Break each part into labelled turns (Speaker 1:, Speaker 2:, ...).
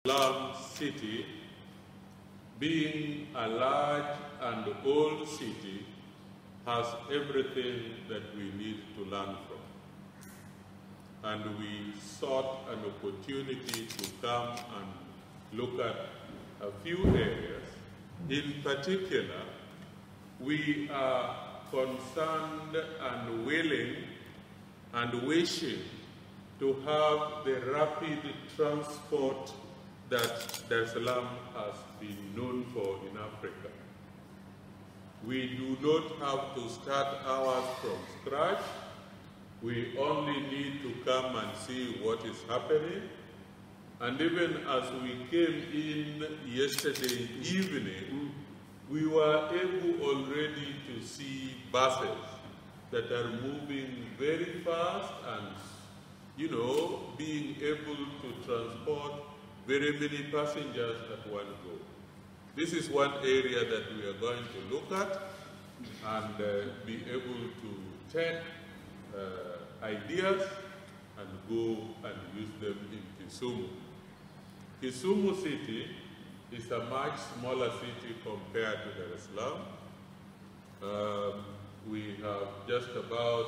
Speaker 1: Islam city, being a large and old city, has everything that we need to learn from. And we sought an opportunity to come and look at a few areas. In particular, we are concerned and willing and wishing to have the rapid transport that Dar es Salaam has been known for in Africa. We do not have to start ours from scratch. We only need to come and see what is happening. And even as we came in yesterday evening, we were able already to see buses that are moving very fast and, you know, being able to transport very many passengers at one go. This is one area that we are going to look at and uh, be able to take uh, ideas and go and use them in Kisumu. Kisumu city is a much smaller city compared to Dar es Salaam. Um, we have just about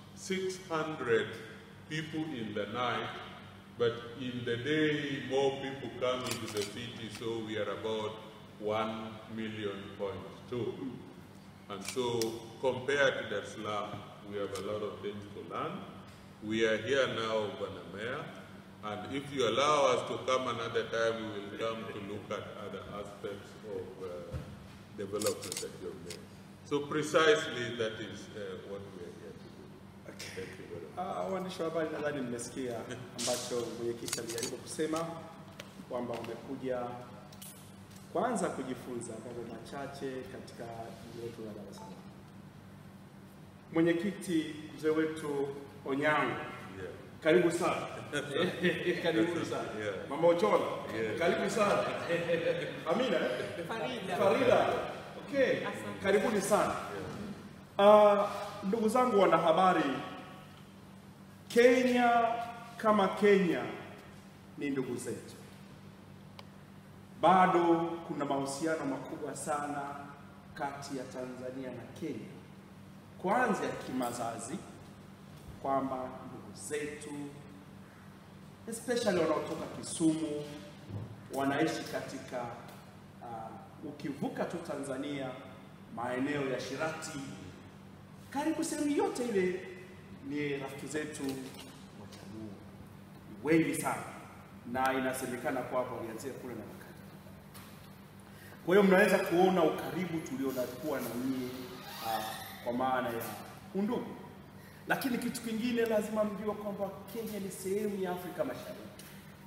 Speaker 1: 600 people in the night, but in the day more people come into the city, so we are about 1 million point two. And so compared to Dar es Salaam, we have a lot of things to learn. We are here now, Banamea, and if you allow us to come another time, we will come to look at other aspects of uh, development that you have made. So precisely that is uh, what we are here to do. Thank you very much.
Speaker 2: Ah, Waandishi wa habari, nadhani mmesikia ambacho mwenyekiti alijaribu kusema kwamba umekuja kwanza kujifunza mambo machache katika jiji letu la Dar es Salaam. Mwenyekiti mzee wetu Onyango,
Speaker 1: Yeah.
Speaker 2: karibu sana karibu sana
Speaker 1: Yeah.
Speaker 2: mama Ochola,
Speaker 1: Yeah.
Speaker 2: karibu sana Amina eh?
Speaker 3: Farida.
Speaker 2: Farida, okay,
Speaker 3: Asante.
Speaker 2: karibuni sana. Uh, ndugu zangu wanahabari, Kenya kama Kenya ni ndugu zetu. Bado kuna mahusiano makubwa sana kati ya Tanzania na Kenya, kwanza ya kimazazi, kwamba ndugu zetu especially wanaotoka Kisumu wanaishi katika uh, ukivuka tu Tanzania maeneo ya Shirati, karibu sehemu yote ile ni rafiki zetu Wajaluo wengi sana, na inasemekana kwamba walianzia kule na wakati. Kwa hiyo mnaweza kuona ukaribu tuliokuwa na nyinyi uh, kwa maana ya undugu, lakini kitu kingine lazima mjue kwamba Kenya ni sehemu ya Afrika Mashariki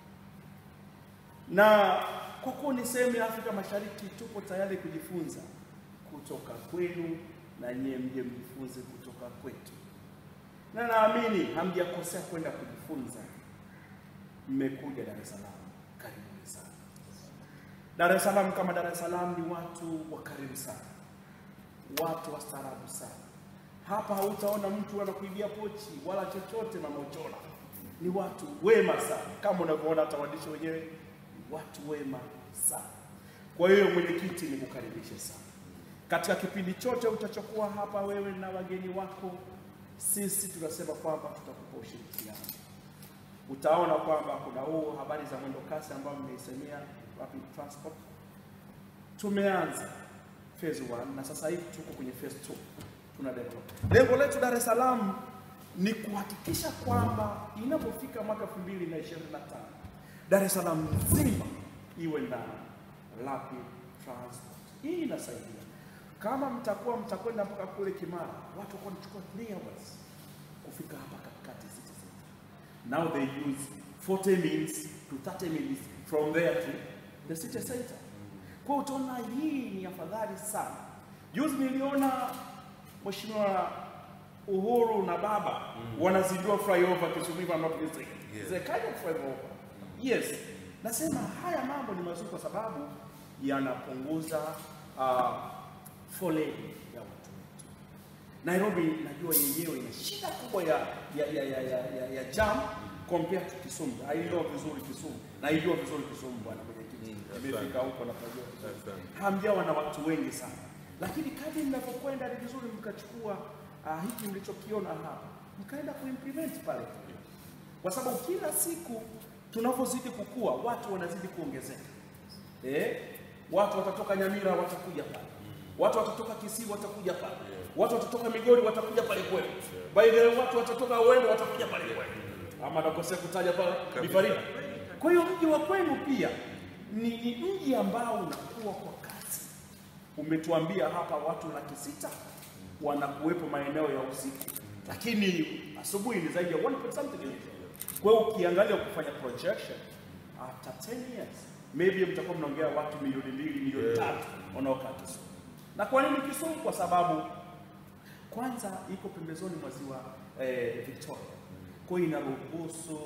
Speaker 2: na kwa kuwa ni sehemu ya Afrika Mashariki, tupo tayari kujifunza kutoka kwenu na nyie mje mjifunze kutoka kwetu, na naamini hamjakosea kwenda kujifunza. Mmekuja Dar es Salaam, karibuni sana. Dar es Salaam kama Dar es Salaam ni watu wakarimu sana, watu wastaarabu sana. Hapa hautaona mtu anakuibia pochi wala chochote, mama Ochola. Ni watu wema sana, kama unavyoona hata waandishi wenyewe ni watu wema sana. Kwa hiyo mwenyekiti, nikukaribishe sana katika kipindi chote utachokuwa hapa wewe na wageni wako. Sisi tunasema kwamba tutakupa ushirikiano. Utaona kwamba kuna huu habari za mwendo kasi ambayo mmeisemea rapid transport, tumeanza phase 1 na sasa hivi tuko kwenye phase 2 tuna develop. Lengo letu Dar es Salaam ni kuhakikisha kwamba inapofika mwaka 2025 Dar es Salaam nzima iwe na rapid transport. Hii inasaidia kama mtakuwa mtakwenda mpaka kule Kimara, watu wako wanachukua 3 hours kufika hapa katikati city center. Now they use 40 minutes to 30 minutes from there to the city center. Kwa hiyo utaona hii ni afadhali sana. Juzi niliona Mheshimiwa Uhuru na baba wanazindua flyover Kisumu hivi ambapo ni
Speaker 1: Yes.
Speaker 2: the kind of flyover. Yes. Nasema haya mambo ni mazuri kwa sababu yanapunguza uh, foleni ya watu wetu. Nairobi najua yenyewe ina shida kubwa ya ya ya ya, ya, ya, ya jam compare to Kisumu. Naijua vizuri Kisumu, naijua vizuri Kisumu bwana mwenyekiti,
Speaker 1: Mm,
Speaker 2: nimefika huko na pajua vizuri.
Speaker 1: Asante.
Speaker 2: Hamjawa na watu wengi sana, lakini kadri mnapokwenda ni vizuri mkachukua uh, hiki mlichokiona hapa mkaenda kuimplement pale, kwa sababu kila siku tunavyozidi kukua watu wanazidi kuongezeka. Eh, watu watatoka Nyamira watakuja pale, watu watatoka Kisii watakuja pale, watu watatoka Migori watakuja pale kwenu. By the way, watu watatoka Wendo watakuja pale kwenu, ama nakosea kutaja pale ni Farida. Kwa hiyo mji wa kwenu pia ni, ni mji ambao unakuwa kwa kasi. Umetuambia hapa watu laki sita wanakuwepo maeneo ya usiku, lakini asubuhi ni zaidi ya 1 point something million. Kwa hiyo ukiangalia kufanya projection after 10 years maybe mtakuwa mnaongea watu milioni mbili milioni tatu wanaokaa Kisumu. Na kwa nini Kisumu? Kwa sababu kwanza iko pembezoni mwa ziwa eh, Victoria, kwa hiyo inaruhusu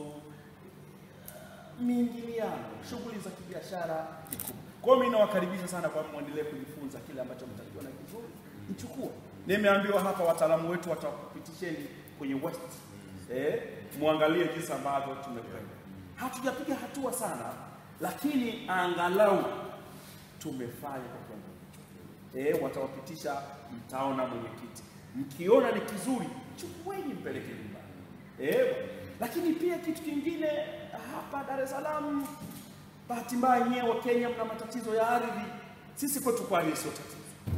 Speaker 2: miingiliano, shughuli za kibiashara ni kubwa. Kwa hiyo mimi nawakaribisha sana kwa muendelee kujifunza kile ambacho mtakiona kizuri, mchukue. Nimeambiwa hapa wataalamu wetu watakupitisheni kwenye west eh, muangalie jinsi ambavyo tumekwenda. Hatujapiga hatua sana, lakini angalau tumefanya kwa kiwango hicho. Eh, watawapitisha, mtaona mwenyekiti. Mkiona ni kizuri, chukueni mpeleke nyumbani. Eh, lakini pia kitu kingine hapa Dar es Salaam, bahati mbaya nyewe wa Kenya mna matatizo ya ardhi. Sisi kwetu kwa hiyo sio tatizo.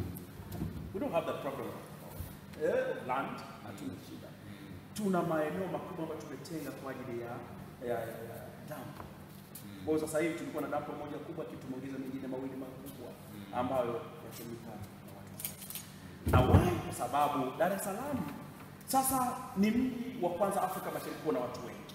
Speaker 2: We don't have that problem eh, of land, hatuna shida. Tuna maeneo makubwa ambayo tumetenga kwa ajili ya ya, ya, ya dampo. Kwa hiyo sasa hivi tulikuwa na dampo moja kubwa, kitu tumeongeza mengine mawili makubwa ambayo yatumika na watu wachache. Na why? Kwa sababu Dar es Salaam sasa ni mji wa kwanza Afrika Mashariki kuwa na watu wengi.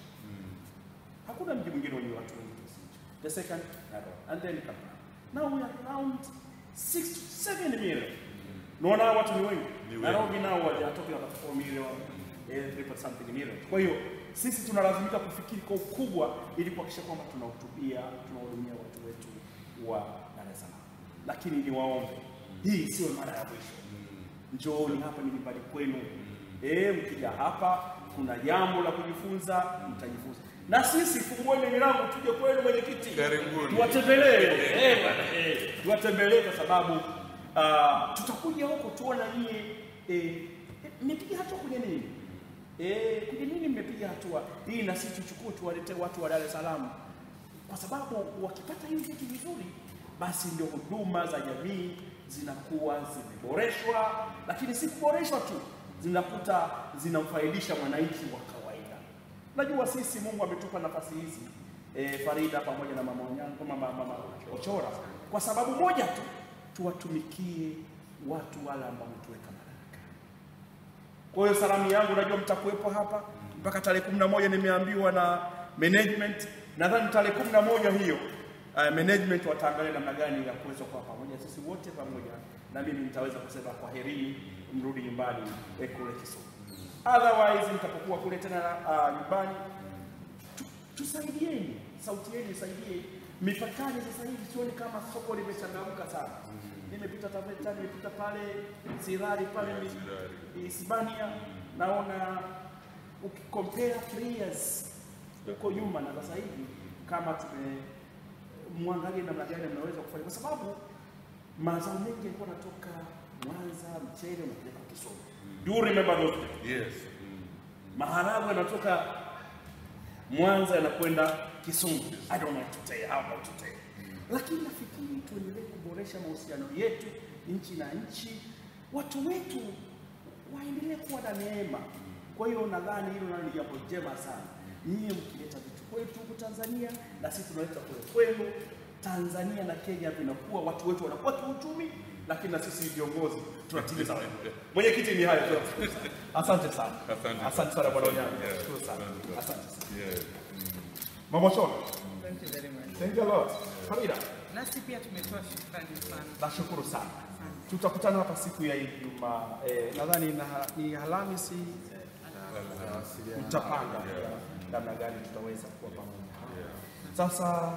Speaker 2: Hakuna mji mwingine wenye watu wengi kiasi hicho. The second Nairobi and then Kampala. Now we are around 6 to 7 million. Naona hawa watu ni wengi.
Speaker 1: Ni wengi.
Speaker 2: Nairobi nao they are talking about 4 million, eh, 3 point something million. Kwa hiyo sisi tunalazimika kufikiri kwa ukubwa ili kuhakikisha kwamba tunahutubia, tunahudumia watu wetu wa Dar es Salaam. Lakini niwaombe, hii sio mara ya mwisho. Njooni hapa ni nyumbani kwenu. Eh, mkija hapa kuna jambo la kujifunza, mtajifunza. Na sisi fungueni milango tuje kwenu mwenyekiti.
Speaker 1: Karibuni.
Speaker 2: Tuwatembelee. Eh, bwana, eh, tuwatembelee kwa sababu ah, tutakuja huko tuona nyie eh, eh, mmepiga hatua kwenye nini? Eh, kwenye nini mmepiga hatua? Hii na sisi tuchukue tuwaletee watu wa Dar es Salaam. Kwa sababu wakipata hivi vitu vizuri basi ndio huduma za jamii zinakuwa zimeboreshwa, lakini si kuboreshwa tu, zinakuta zinamfaidisha mwananchi wa kawaida. Najua sisi Mungu ametupa nafasi hizi e, Farida pamoja na mama Onyango, mama, mama Ochora, kwa sababu moja tu, tuwatumikie watu wale ambao wametuweka madarakani. Kwa hiyo salamu yangu, najua mtakuwepo hapa mpaka tarehe kumi na moja nimeambiwa na management. Nadhani tarehe kumi na moja hiyo uh, management wataangalia namna gani ya kuweza kuwa pamoja sisi wote pamoja, na mimi nitaweza kusema kwaherini, mrudi nyumbani eh, kule Kisumu. Otherwise mtapokuwa kule tena uh, nyumbani tu- tusaidieni, sauti yenu isaidie. Mipakani sasa hivi sioni kama soko limechangamka sana. Nimepita Taveta, nimepita pale Sirari pale
Speaker 1: Yeah,
Speaker 2: mi-
Speaker 1: Sirari.
Speaker 2: Hispania, naona ukikompare three years huko nyuma na sasa hivi, kama tumemwangalia namna gani mnaweza kufanya, kwa sababu mazao mengi yalikuwa yanatoka Mwanza, mchele unapeleka Kisumu. Do you remember those days?
Speaker 1: Yes. Mm.
Speaker 2: maharagwe yanatoka Mwanza yanakwenda Kisumu. I don't know what to tell you, how about to tell you. Lakini nafikiri tuendelee kuboresha mahusiano yetu nchi na nchi, watu wetu waendelee kuwa na neema. Kwa hiyo nadhani hilo nalo ni jambo jema sana, nyie mkileta vitu kwetu huku Tanzania na sisi tunaleta kule kwenu. Tanzania na Kenya vinakuwa, watu wetu wanakuwa kiuchumi, lakini na sisi viongozi tunatimiza wajibu. Mwenyekiti, ni hayo tu. Asante sana.
Speaker 1: Asante.
Speaker 2: Asante sana bwana Onyango.
Speaker 1: Yeah,
Speaker 2: Nashukuru sana.
Speaker 1: asante.
Speaker 2: Asante sana.
Speaker 1: Yes.
Speaker 2: Mama Shona.
Speaker 3: Thank you very much.
Speaker 2: Thank you a lot. Farida,
Speaker 3: Nasi pia tumetoa shukrani sana.
Speaker 2: nashukuru sana.
Speaker 3: Asante.
Speaker 2: Tutakutana hapa siku ya Ijumaa. Eh, nadhani na- ni Alhamisi tutapanga namna gani tutaweza kuwa pamoja. Sasa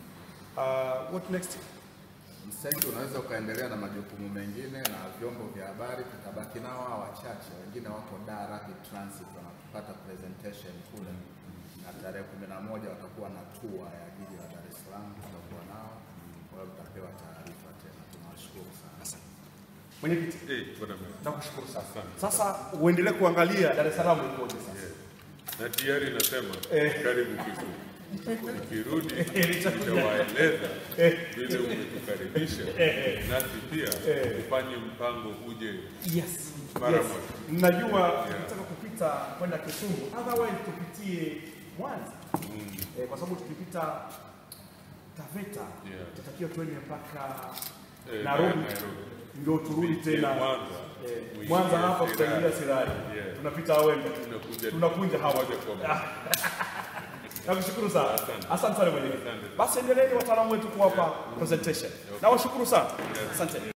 Speaker 2: uh, what next?
Speaker 4: Msaidizi unaweza ukaendelea na majukumu mengine na vyombo vya habari, tutabaki nao hawa wachache, wengine wako Dar Rapid Transit wanapata presentation kule, na na tarehe kumi na moja watakuwa na tua ya jiji la Dar es Salaam, tutakuwa nao, kwa hiyo tutapewa taarifa tena. Tunawashukuru sana.
Speaker 2: Mwenyekiti,
Speaker 1: Eh, bwana meya.
Speaker 2: nakushukuru sana.
Speaker 1: Asante.
Speaker 2: Sasa uendelee kuangalia Dar es Salaam ikoje sasa.
Speaker 1: Yes. Na tayari nasema
Speaker 2: Eh.
Speaker 1: karibu Kisumu. Nikirudi
Speaker 2: Nitakuja.
Speaker 1: nitawaeleza vile umetukaribisha, nasi pia tufanye mpango uje
Speaker 2: Yes.
Speaker 1: Mara
Speaker 2: yes.
Speaker 1: moja.
Speaker 2: Najua tunataka kupita kwenda Kisumu, otherwise tupitie Mwanza eh, kwa sababu tukipita Taveta
Speaker 1: Yeah.
Speaker 2: tutakiwa tuende mpaka
Speaker 1: eh,
Speaker 2: Nairobi
Speaker 1: Nairobi.
Speaker 2: ndio turudi tena
Speaker 1: Mwanza.
Speaker 2: eh,
Speaker 1: Muingie
Speaker 2: Mwanza hapa
Speaker 1: Sirari.
Speaker 2: tutaingia Sirari,
Speaker 1: Yeah.
Speaker 2: tunapita Awembe,
Speaker 1: Tunakuja
Speaker 2: tunakunja hapa.
Speaker 1: moja kwa moja.
Speaker 2: Nakushukuru sana,
Speaker 1: Asante.
Speaker 2: asante sana mwenyekiti.
Speaker 1: Asante.
Speaker 2: Basi endeleeni wataalamu wetu kuwapa presentation. Nawashukuru sana, asante.